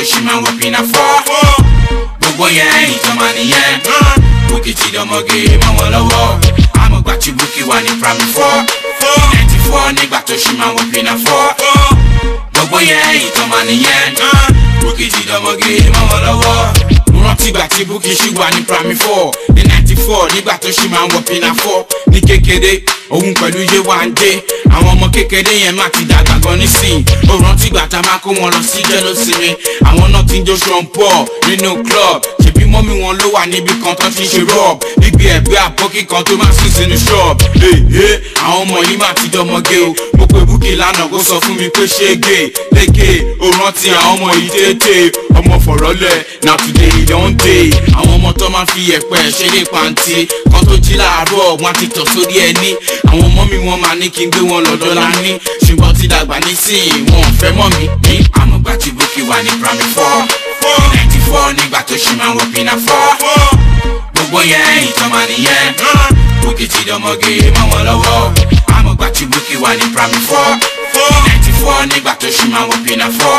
ṣì máa wọ pinna fọ́ gbogbo yẹn ìjọba nìyẹn bukki ti dọmọge mọ́ wọn lọ́wọ́ àmọ̀gbà tí bukki wà ní primary four ninety four nígbà tó ṣì máa wọ pinna fọ́ gbogbo yẹn ìjọba nìyẹn bukki ti dọmọge mọ́ wọn lọ́wọ́ mo rántí ìgbà tí bukki ṣì wà ní primary four ní ninety four nígbà tó ṣì máa ń wọ pinna four ní kékeré òun pẹ̀lú Yéwándé àwọn ọmọ kékeré yẹn má ti dàgbà gan nísìnyí ó rántí ìgbà tá a máa kó wọn lọ sí jẹ́lósinmi àwọn náà ti ń jó sean paul nínú club ṣèbí mọ́mí wọn ló wà níbi kan tó ti ń ṣe rọ́ọ̀b níbi ẹ̀gbẹ́ àbọ́kí kan tó máa sùn sínú ṣọ́ọ̀b ee àwọn ọmọ yìí má ti dọmọge o mo pe búkì lánàá kó sọ fún mi pé ṣé gé lékè ó rántí àwọn ọmọ yìí tètè ọmọ fọ̀rọ̀lẹ̀ na today e don dey àwọn ọmọ tó máa fi ẹ̀pẹ́ ṣeré pàǹtí kan tó jí láàárọ̀ wọn ti tọ̀ sórí ẹni àwọn ọmọ mi wọn máa ní kí n gbé wọn lọ́dọ̀ lání ṣùgbọ́n ti dàgbà nísìnyí wọn ò fẹ́ mọ́ mi ní àmúgbà tí búkì wà ní primary four ninety four nígbà tó ṣì máa ń wọ pinna four gbogbo yẹn ìtọ́mọ nìyẹn búkì ti dọmọge mọ́ wọn lọ́wọ́ àmúgbà tí búkì wà ní primary four ninety four nígbà tó ṣì máa ń wọ pinna four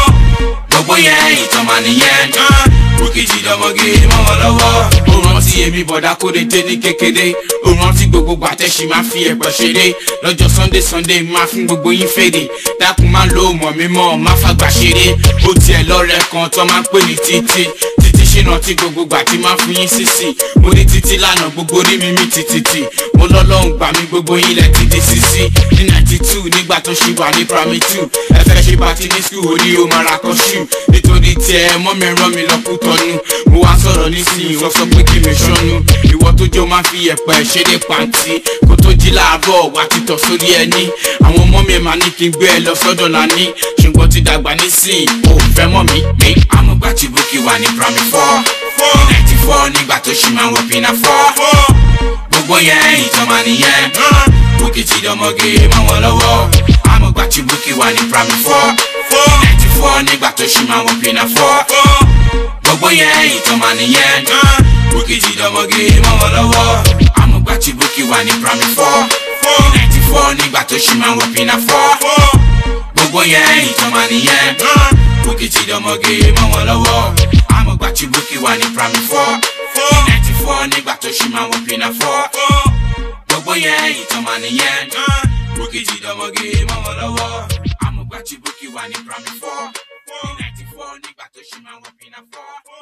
gbogbo yẹn ìtọ́mọ nìyẹn búkì ti dọmọge mọ́ wọn lọ́wọ́ ó rántí èmi bọ̀dá kórété ní kékeré ó rántí gbogbo gbàtẹ́sí máa fi ẹ̀pẹ̀ ṣeré lọ́jọ́ sunday sunday máa fún gbogbo yín fèrè dákun máa lo mọ̀ mímọ́ má fàgbà ṣeré ó tiẹ̀ lọ́rẹ̀ kan tó máa ń pè ní títí títí ṣìnà tí gbogbo gbà tí máa fún yín sísì mo ní títí lánàá gbogbo rí mi mí títí mo lọ́lọ́run gbà mí gbogbo yín lẹ̀ ti di sísí ní ninety two nígbà tó ṣì wà ní primary two ẹ fẹ́ ṣe bá ti ní school orí ó máa ra kọ́ṣù nítorí tiẹ̀ mọ́ mi rán mi lọ́kú tọ́nu mo wá sọ̀rọ̀ nísìnyí wọ́n sọ pé kí mi ṣọ́nu ìwọ tó jọ máa fi ẹ̀pẹ̀ ṣeré pàǹtí kó tó jí láàárọ̀ wá títọ̀ sórí ẹni àwọn ọmọ mi máa ní kí n gbé ẹ lọ sọ́dọ̀ lání ṣùgbọ́n ti dàgbà nísìnyí ò fẹ́ mọ́ mi mi. àmọ̀gbà tí bukki wà ní primary four ninety four nígbà tó ṣì máa ń wọ pinna four gbogbo yẹn ìjọba nìyẹn bukki ti dọmọge mọ́ wọn lọ́wọ́ àmọ̀gbà tí bukki wà ní primary four ninety four nígbà tó ṣì máa ń wọ pinna four gbogbo yẹn ìjọba nìyẹn bukki ti dọmọge mọ́ wọn lọ́wọ́ àmọ̀gbà tí bukki wà ní primary four ninety four nígbà tó ṣì máa ń wọ pinna four gbogbo yẹn ìjọba nìyẹn bukki ti dọmọge mọ́ wọn lọ́wọ́ àmọ̀gbà tí bukki wà ní primary four ninety four nígbà tó ṣì máa ń wọ pinna four gbogbo yẹn ìjọba nìyẹn bukki ti dọmọge mọ́ wọn lọ́wọ́ àmọ̀gbà tí bukki wà ní primary four ninety four nígbà tó ṣì máa ń wọ pinna four.